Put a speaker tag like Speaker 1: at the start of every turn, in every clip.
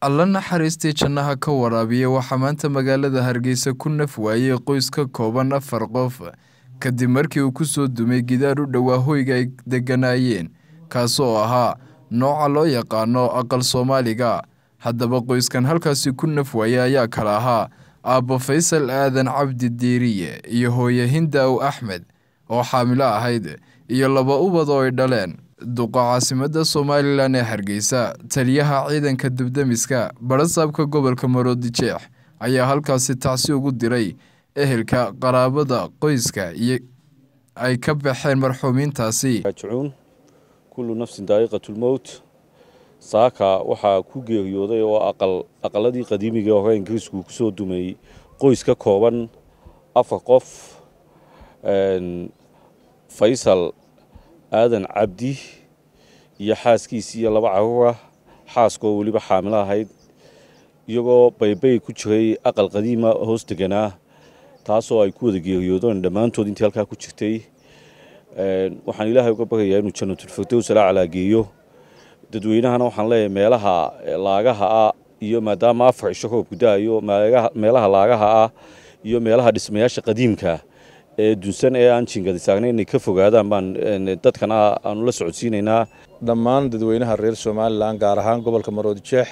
Speaker 1: alla naxariistii jannaha ka waraabiya waxaa maanta magaalada hargeysa ku naf waayey qoys ka kooban afar qof kadib markii uu ku soo dumay gidaar u dhowaa hoyga ay degganaayeen kaasoo ahaa nooca loo yaqaano aqal soomaaliga haddaba qoyskan halkaasi ku naf waayey ayaa kala ahaa aabbo faysal aadan cabdi diiriye iyo hooye hindaw axmed oo xaamilo ahayd iyo laba ubad oo ay dhaleen duqa caasimadda somalilan ee hargeysa taliyaha ciidanka dubdemiska barasaabka gobolka maroodijeex ayaa halkaasi tacsi ugu diray ehelka qaraabada qoyska iyo ay ka baxeen marxuumiintaasi
Speaker 2: raajicuun kullu nafsin daa'iqatulmowt saaka waxaa ku geeriyooday oo aqal aqaladii qadiimiga hore ingiriisku ku soo dumeeyey qoys ka kooban afar qof faysal aadan cabdi iyo xaaskiisi iyo laba caruur ah xaaskoo weliba xaamilo ahayd iyagoo baybay ku jiray aqal qadiima hoos deganaa taasoo ay ku wada geeriyoodeen dhammaantood intii halkaa ku jirtay waxaan ilaahay uga baryayaa inuu janatulfirdows ala calaageeyo dadweynahana waxaan leeyahay meelaha laagaha ah iyo maadaama afar cisho roobku da-ayo meelaha laagaha ah iyo meelaha dhismayaasha qadiimka ee dunsan ee aan jingadi saarnayn inay ka fogaadaan baan dadkana aanu la socodsiinaynaa
Speaker 3: dhammaan dadweynaha reer somalilan gaar ahaan gobolka maroodijeex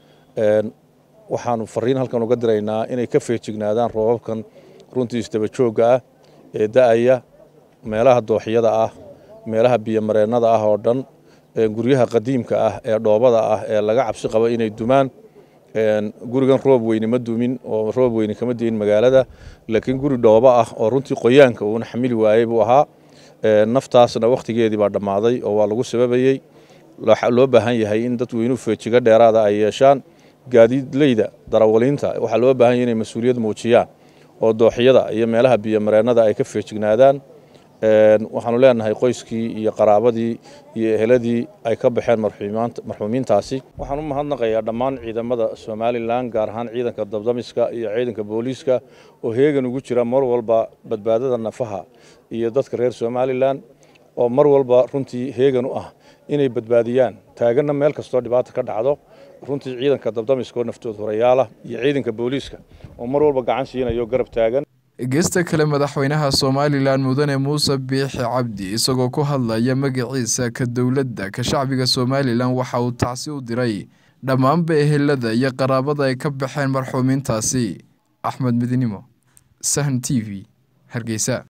Speaker 3: waxaanu fariin halkan uga diraynaa inay ka feejignaadaan roobabkan runtii isdabajoogga ah ee da-aya meelaha dooxyada ah meelaha biyomareennada ah oo dhan guryaha qadiimka ah ee dhoobada ah ee laga cabsi qabo inay dumaan gurigan roob weyne ma dumin oo roob weyne kama deyin magaalada laakiin guri dhoobo ah oo runtii qoyaanka uuna xamili waayey buu ahaa naftaasna wakhtigeedii baa dhammaaday oo waa lagu sababayey loo baahan yahay in dadweynuhu feejigo dheeraada ay yeeshaan gaadiidleyda darawaliinta waxaa loo baahan yahay inay mas-uuliyad muujiyaan oo dooxyada iyo meelaha biyomareennada ay ka feejignaadaan waxaanu leenahay qoyskii iyo qaraabadii iyo eheladii ay ka baxeen marxuumiintaasi waxaan u mahadnaqayaa dhammaan ciidamada somalilan gaar ahaan ciidanka dabdamiska iyo ciidanka booliiska oo heegan ugu jira mar walba badbaadada nafaha iyo dadka reer somalilan oo mar walba runtii heegan u ah inay badbaadiyaan taaganna meel kastoo dhibaata ka dhacdo runtii ciidanka dabdamiska oo naftood horayaalah iyo ciidanka booliiska oo mar walba gacan siinayo garab taagan
Speaker 1: geesta kale madaxweynaha somalilan mudane muuse biixi cabdi isagoo ku hadlaya magaciisa ka dowladda ka shacbiga somalilan waxa uu tacsi u diray dhammaanba ehelada iyo qaraabada ay ka baxeen marxuumiintaasi axmed midnimo sahn t v hargeysa